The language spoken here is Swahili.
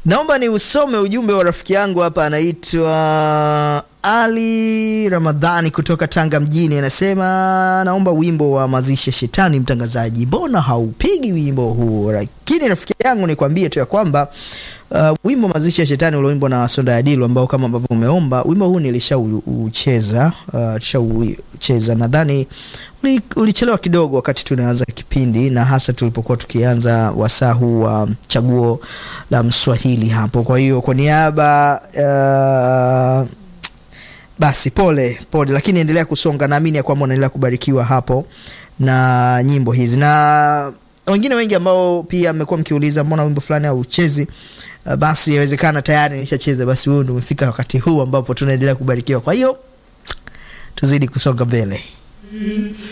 naomba ni usome ujumbe wa rafiki yangu hapa anaitwa ali ramadhani kutoka tanga mjini anasema naomba wimbo wa mazishi ya shetani mtangazaji mbona haupigi wimbo huu lakini rafiki yangu nikwambie tu ya kwamba uh, wimbo mazishi ya shetani ulioimbwa na sonda ya dilu ambao kama ambavyo umeomba wimbo huu nilishaucheza uh, tushaucheza nadhani uli- ulichelewa kidogo wakati tunaanza kipindi na hasa tulipokuwa tukianza wasaa huu wa chaguo la mswahili hapo kwa hiyo kwa niaba uh, basi pole pole lakini endelea kusonga naamini ya kwamba unaendelea kubarikiwa hapo na nyimbo hizi na wengine wengi ambao pia mmekuwa mkiuliza mbona wimbo fulani hauchezi uh, basi yawezekana tayari nishacheza basi huo ndo umefika wakati huu ambapo tunaendelea kubarikiwa kwa hiyo tuzidi kusonga mbele